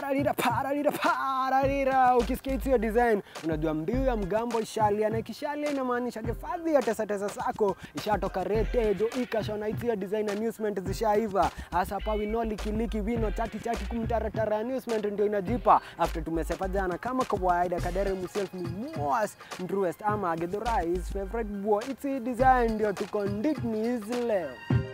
pararira pararira pararira. Ukisikia hiyo design unajua mbiu ya mgambo ishalia, na ikishalia inamaanisha hifadhi ya tesa tesa zako ishatoka retejo ikashona hiyo design amusement zishaiva. Hasa hapa wino likiliki wino chati chati kumtaratara amusement ndio inajipa after tumesepa jana kama kawaida. Kadere himself ni Moas Ndruest ama Githurais favorite boy. It's a design ndio tuko nditni leo.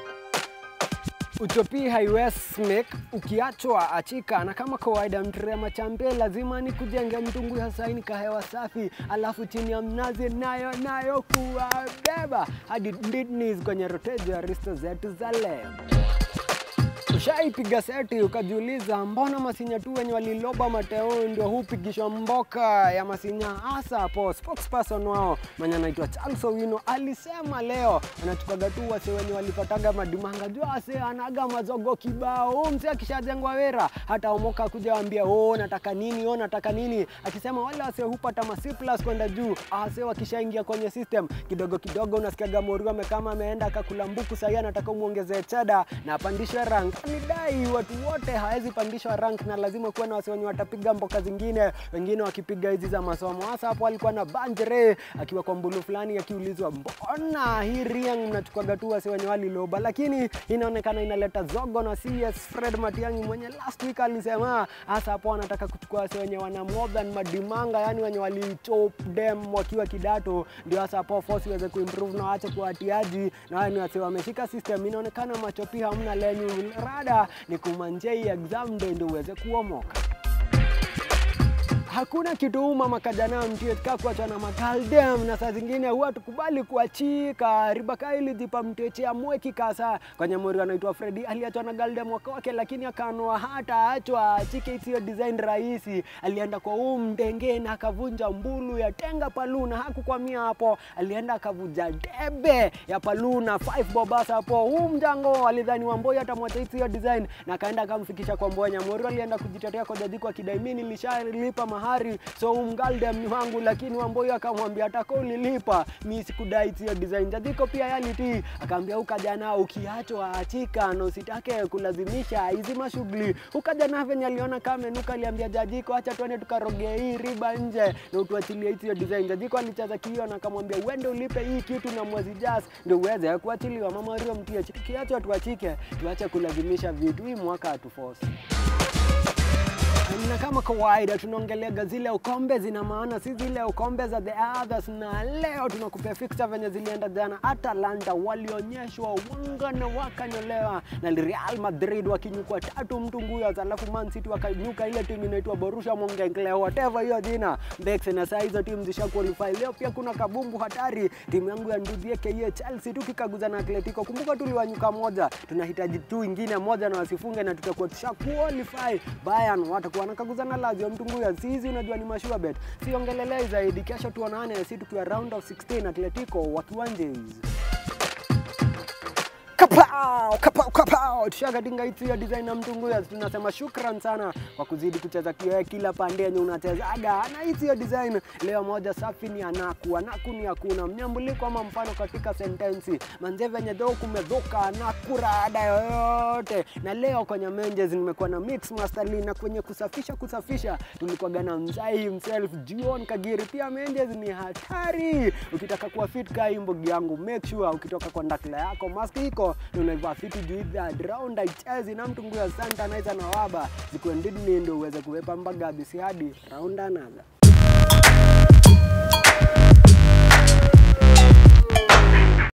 Utopii haiwezi make ukiachwa achika, na kama kawaida mtrema champe lazima ni kujenge mtungu ya saini kahewa safi, alafu chini ya mnazi nayo nayo kuwabeba hadi Nditnis kwenye rotejo ya risto zetu za leo. Ushaipiga seti ukajiuliza, mbona masinya tu wenye waliloba mateo ndio hupigishwa mboka ya masinya? Hasa hapo spokesperson wao mwenye anaitwa Charles Owino alisema leo anachukaga tu wase wenye walipataga madimanga juu ase anaga mazogo kibao. Huyu mzee akishajengwa wera hata omoka kuja waambia oh, nataka nini oh, nataka nini, akisema wale wase hupata ma C plus kwenda juu, ase wakishaingia kwenye system kidogo kidogo, unasikiaga Morio amekama ameenda akakula mbuku, sahii anataka umuongezee cheda na apandishwe rank nidai watu wote hawezi pandishwa rank na lazima kuwa na wasi wenye watapiga mboka zingine, wengine wakipiga hizi za masomo. Hasa hapo alikuwa na Banjere akiwa kwa mbulu fulani akiulizwa, mbona hii Riang mnachukuaga tu wasi wenye waliloba, lakini inaonekana inaleta zogo na CS Fred Matiang'i mwenye last week alisema hasa hapo anataka kuchukua wasi wenye wana more than madimanga, yani wenye walichop dem wakiwa kidato, ndio hasa hapo force iweze kuimprove na waache kuwatiaji na wani wasi wameshika system. Inaonekana machopi hamna lenyu rada ni kumanjei exam ndio ndio uweze kuomoka. Hakuna kitu uma makajana mtietka kuachwa na makaldem, na saa zingine huwa tukubali kuachika. Ribaka ilijipa mtechea mweki kasa kwenye mori anaitwa Freddy aliachwa na galdem wako wake, lakini akanua hata achwa achike isiyo design rahisi. Alienda kwa huu mdenge na akavunja mbulu ya tenga paluna, hakukwamia hapo, alienda akavunja debe ya paluna 5 bobasa hapo. Huu mjango alidhani Wamboi atamwacha isiyo design na akaenda akamfikisha kwa Mboya. Mori alienda kujitetea kwa jaji kwa kidai mimi nilishalipa mahari so umgaldem ni wangu, lakini Wamboi akamwambia ataka ulilipa, mi sikudai hiyo design. Jadiko pia yaliti akaambia ukajana ukiachwa achika na usitake kulazimisha hizi mashughuli. Ukajana venye aliona kama menuka, aliambia Jajiko acha tuende tukaroge hii riba nje na utuachilie hiyo design. Jajiko alicheza kio na akamwambia uende ulipe hii kitu na mwezi jas ndio uweze kuachiliwa. Mama Rio mtie kiachwa tuachike, tuache kulazimisha vitu. Hii mwaka hatuforce na kama kawaida tunaongeleaga zile ukombe zina maana, si zile ukombe za the others. Na leo tunakupea fixture venye zilienda jana. Atalanta walionyeshwa wanga na wakanyolewa na Real Madrid wakinyukwa tatu mtu nguyo, alafu Man City wakanyuka ile timu inaitwa Borussia Monchengladbach whatever hiyo jina Bex, na saa hizo timu zisha qualify. Leo pia kuna kabumbu hatari, timu yangu ya ndudhi KA Chelsea tukikaguza na Atletico. Kumbuka tuliwanyuka moja, tunahitaji tu ingine moja na wasifunge na tutakuwa tusha qualify. Bayern watakuwa wanakaguza na Lazio mtunguya sisi, unajua ni mashua bet. Siongelelei zaidi, kesho tuonane, si tukiwa round of 16 Atletico wakiwa Njezi. Kapao, kapao, kapao. Tushakatinga hitu ya design na mtunguya, tunasema shukran sana kwa kuzidi kucheza kioe kila pande yenye unachezaga na hizi ya design. Leo moja safi ni anaku, anaku ni hakuna mnyambuliko ama mfano katika sentensi manze venye dho kumedhoka anaku rada yoyote. Na leo kwenye menjes nimekuwa na mix master Lee, na kwenye kusafisha kusafisha tulikuwa na mzai himself Jion Kagiri. Pia menjes ni hatari, ukitaka kuwa fit kaa imbogi yangu, make sure ukitoka kwa ndakla yako mask iko na unaivaa fiti juu that round aichezi na mtungu ya santa naisa na waba zikuendidni ndio uweze kuwepa mbaga bisi hadi round another